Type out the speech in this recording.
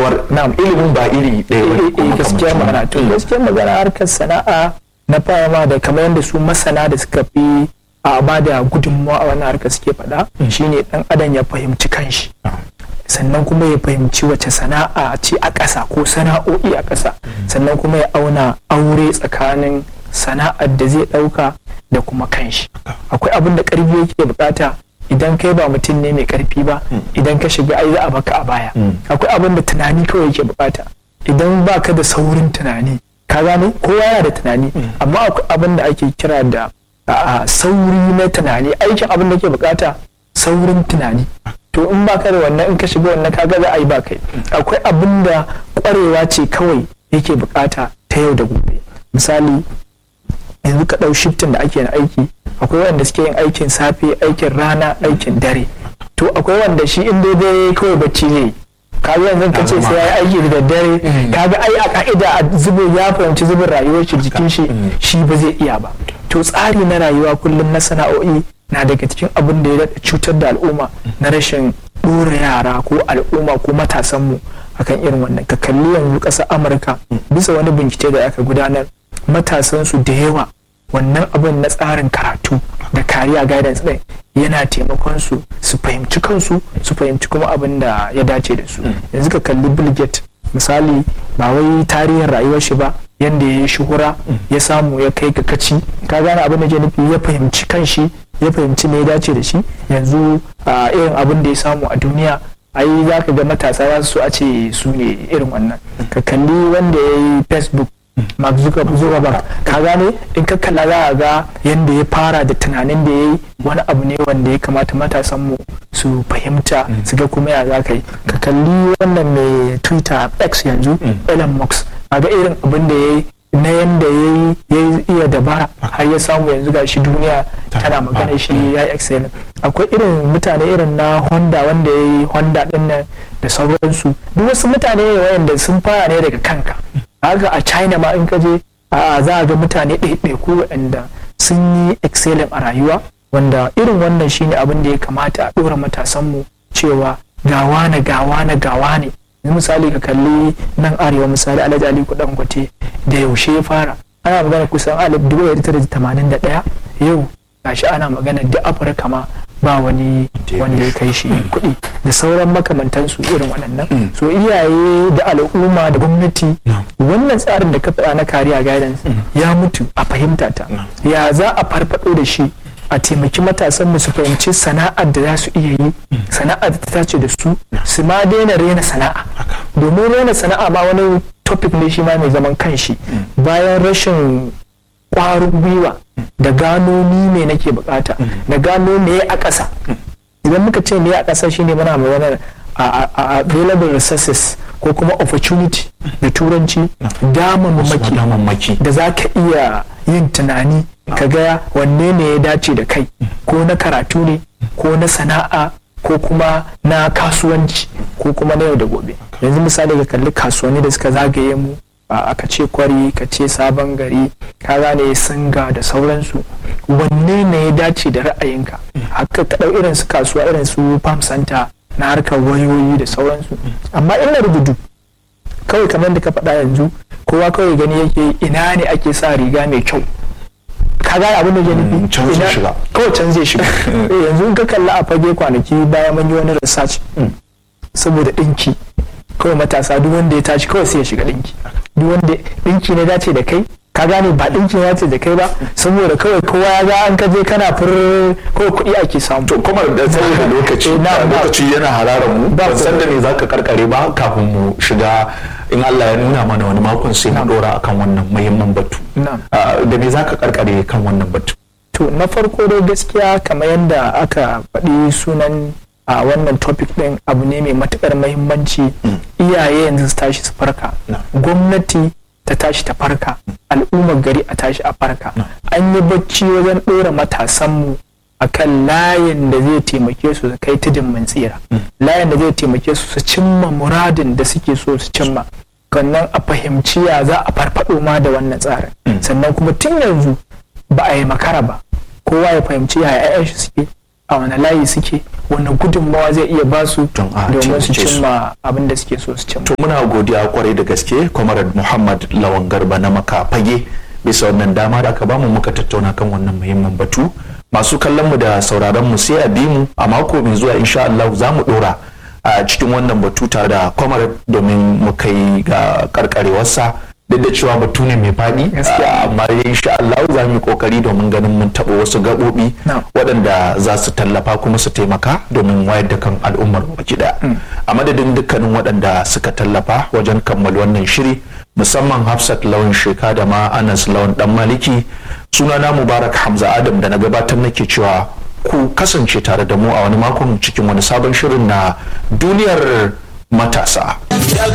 cewar na'am ilimin ba iri ɗaya ba eh, eh, gaskiyar magana to gaskiyar magana harkar sana'a na fama da kamar yadda su masana da suka fi a ba da gudunmawa a wannan harkar suke faɗa shine dan adam ya fahimci kanshi sannan kuma ya fahimci wace sana'a ce a ƙasa ko sana'o'i a ƙasa sannan kuma ya auna aure tsakanin sana'ar da zai ɗauka da kuma kanshi akwai abin da ƙarfi yake bukata idan kai ba mutum ne mai ƙarfi ba idan ka shiga ai za a baka a baya akwai abin da tunani kawai yake bukata idan baka da saurin tunani ka gane kowa yana da tunani amma akwai abin da ake kira da a sauri na tunani aikin abin da ke bukata saurin tunani to in baka da wannan in ka shiga wannan kaga za a yi ba kai akwai abin da kwarewa ce kawai yake bukata ta yau da gobe misali yanzu ka ɗau shiftin da ake yin aiki akwai wanda suke yin aikin safe aikin rana aikin dare to akwai wanda shi in daidai kawai bacci zai yi kaga yanzu ka ce sai ya yi aiki da daddare kaga ai a ka'ida a zubin ya fahimci zubin rayuwar shi jikin shi shi ba zai iya ba to tsari na rayuwa kullum na sana'o'i na daga cikin abin da ya daɗa cutar da al'umma na rashin ɗora yara ko al'umma ko matasanmu akan irin wannan ka kalli yanzu ƙasar amurka bisa wani bincike da aka gudanar matasansu da yawa wannan abin na tsarin karatu da kariya guidance ɗin yana taimakon su su fahimci kansu su fahimci kuma abin da ya dace da su yanzu ka kalli bill gates misali ba wai tarihin rayuwar shi ba yanda ya yi shuhura ya samu ya kai ga kaci ka gane abin da ke nufi ya fahimci kanshi ya fahimci me ya dace da shi yanzu a irin abin da ya samu a duniya ai za ka ga matasa za su so a ce su ne irin wannan ka kalli wanda ya yi facebook Mark Zuckerberg ka gane in ka kalla za a ga yadda ya fara da tunanin da ya yi wani abu ne wanda ya kamata matasan mu su fahimta su ga kuma ya za ka yi ka kalli wannan mai twitter x yanzu Elon Musk a ga irin abin da ya yi na yadda ya iya dabara har ya samu yanzu ga shi duniya tana magana shi ya yi excellent akwai irin mutane irin na honda wanda ya yi honda din nan da sauransu duk wasu mutane ne wayanda sun fara ne daga kanka haka a china ma in ka je a za a ga mutane ɗaiɗaiku waɗanda sun yi excellent a rayuwa wanda irin wannan shine abin da ya kamata a ɗora matasanmu cewa gawa na gawa na gawa ne misali ka kalli nan arewa misali alhaji ali kudan gwate da yaushe ya fara ana magana kusan alif dubu da tamanin da ɗaya yau gashi ana magana da afirka ma ba wani wanda ya kai shi kuɗi da sauran makamantansu irin waɗannan so iyaye da al'umma da gwamnati wannan tsarin da ka faɗa na kariya guidance ya mutu a fahimta ta ya za a farfaɗo da shi a taimaki matasan mu su fahimci sana'ar da za su iya yi sana'ar da ta tace da su su ma daina rena sana'a domin rena sana'a ma wani topic ne shi ma mai zaman kanshi bayan rashin kwarin gwiwa da gano ni me nake bukata da gano me a ƙasa idan muka ce me a ƙasa shine muna magana a available resources ko kuma opportunity da turanci damammaki da za ka iya yin tunani ka ga wanne ne ya dace da kai ko na karatu ne ko na sana'a ko kuma na kasuwanci ko kuma na yau da gobe yanzu misali ka kalli kasuwanni da suka zagaye mu aka ce kwari ka ce sabon gari ka gane singa da sauransu wanne ne ya dace da ra'ayinka haka ka ɗau irin su kasuwa irin su farm center na harkar wayoyi da sauransu amma ina rubutu kawai kamar da ka faɗa yanzu kowa kawai gani yake ina ne ake sa riga mai kyau ka gane abin da ke nufi kawai can zai shiga yanzu in ka kalla a fage kwanaki bayan mun yi wani research saboda ɗinki kawai matasa duk wanda ya tashi kawai sai ya shiga ɗinki duk wanda ɗinki ne dace da kai ka gane ba ɗinki ya ce da kai ba saboda kawai kowa ya ga an ka je kana fur kawai kuɗi ake samu to kuma da saboda lokaci lokaci yana hararar mu ban san da me zaka karkare ba kafin mu shiga in Allah ya nuna mana wani makon sai mu dora akan wannan muhimman batu da me zaka karkare kan wannan batu to na farko dai gaskiya kamar yadda aka faɗi sunan a wannan topic ɗin abu ne mai matukar mahimmanci iyaye yanzu su tashi su farka gwamnati ta tashi ta farka al'ummar gari a tashi a farka an yi bacci wajen ɗora matasanmu a kan layin da zai taimake su su kai tudun mun tsira layin da zai taimake su su cimma muradin da suke so su cimma sannan a fahimci ya za a farfado ma da wannan tsarin sannan kuma tun yanzu ba a yi makara ba kowa ya fahimci ya 'ya'yan shi suke a wani layi suke wani gudunmawa zai iya ba su Don a domin su taimake su. cimma abin da suke so su cimma to muna godiya kwarai da gaske comrade muhammad lawan garba na maka fage bisa wannan dama da aka bamu muka tattauna kan wannan muhimmin batu masu kallon mu da sauraron mu sai a bi mu a mako mai zuwa insha Allah za mu dora a cikin wannan batu tare da comrade domin mu kai ga karkarewarsa duk da cewa batu ne mai faɗi Gaskiya. amma insha Allah za mu yi kokari domin ganin mun taɓa wasu gaɓoɓi Na'am. waɗanda za su tallafa kuma su taimaka domin wayar da kan al'ummar baki ɗaya a madadin dukkanin waɗanda suka tallafa wajen kammala wannan shiri musamman hafsat lawan sheka da ma anas lawan dan maliki sunana mubarak hamza adam da na gabatar nake cewa ku kasance tare da mu a wani makon cikin wani sabon shirin na duniyar matasa